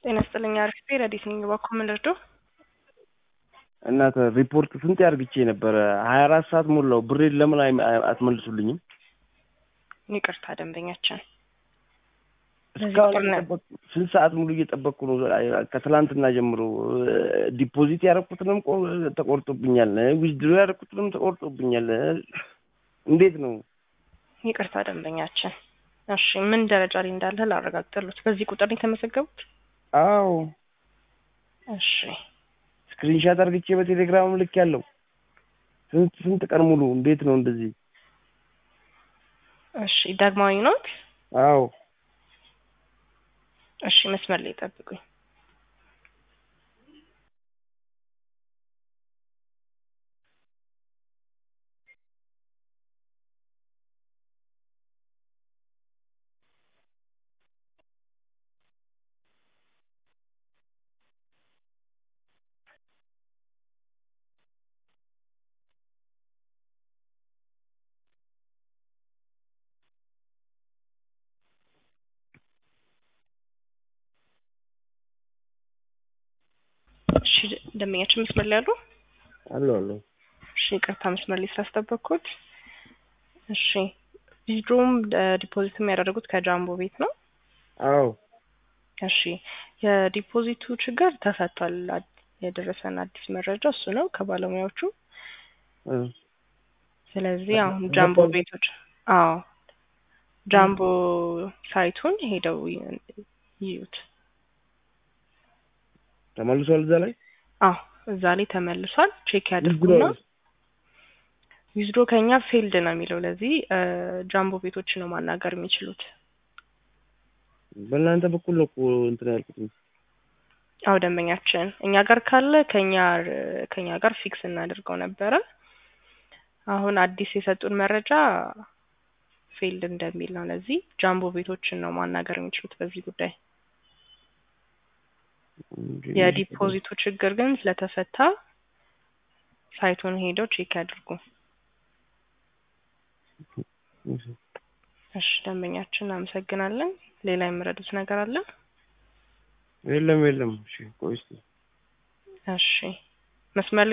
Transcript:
ጤና ይስጥልኝ። አሪፍ ረዲት ነኝ። እባክዎ ምን ልርዳው? እናተ ሪፖርት ስንት ያርግቼ ነበረ? ሀያ አራት ሰዓት ሞላው። ብሬን ለምን አይ- አይ- አትመልሱልኝም? ይቅርታ ደንበኛችን በዚህ እስካሁን ቁጥር ነው- እየጠበቅኩ ስንት ሰዓት ሙሉ እየጠበቅኩ ነው። አይ- ከትላንትና ጀምሮ ዲፖዚት ያደረኩትንም ቆ- ተቆርጦብኛል። ዊዝድሮ ያደረኩትንም ተቆርጦብኛል። እንዴት ነው? ይቅርታ ደንበኛችን። እሺ ምን ደረጃ ላይ እንዳለ ላረጋግጥልዎት። በዚህ ቁጥር ነው የተመዘገቡት? አዎ እሺ ስክሪንሻት አድርግቼ በቴሌግራም ልክ ያለው ስንት ስንት ቀን ሙሉ እንዴት ነው እንደዚህ? እሺ ዳግማዊ ኖት? አዎ እሺ መስመር ላይ ጠብቁኝ። እሺ ደንበኛችን መስመር ላይ አሉ? አሎ አሎ እሺ ይቅርታ መስመር ላይ ስላስጠበቅኩት። እሺ ዊዝድሮም ዲፖዚትም ያደረጉት ከጃምቦ ቤት ነው? አዎ እሺ የዲፖዚቱ ችግር ተፈቷል። አድ- የደረሰን አዲስ መረጃ እሱ ነው ከባለሙያዎቹ። እ ስለዚህ አሁን ተፈቷል? ጃምቦ ቤቶች አዎ ጃምቦ ሳይቱን ሄደው ይ- ይዩት። ተመልሷል እዛ ላይ አዎ እዛ ላይ ተመልሷል። ቼክ ያድርጉና ዊዝድሮ ከኛ ፌልድ ነው የሚለው። ለዚህ እ ጃምቦ ቤቶች ነው ማናገር የሚችሉት። በእናንተ በኩል ነው እኮ እንትን ያልኩት። አዎ ደንበኛችን እኛ ጋር ካለ ከኛ ከኛ ጋር ፊክስ እናደርገው ነበረ። አሁን አዲስ የሰጡን መረጃ ፌልድ እንደሚል ነው። ለዚህ ጃምቦ ቤቶችን ነው ማናገር የሚችሉት በዚህ ጉዳይ። የዲፖዚቱ ችግር ግን ስለተፈታ ሳይቱን ሄደው ቼክ ያድርጉ። እሺ ደንበኛችን እናመሰግናለን። ሌላ የምረዱት ነገር አለ? የለም የለም። እሺ ቆይ እስኪ እሺ መስመር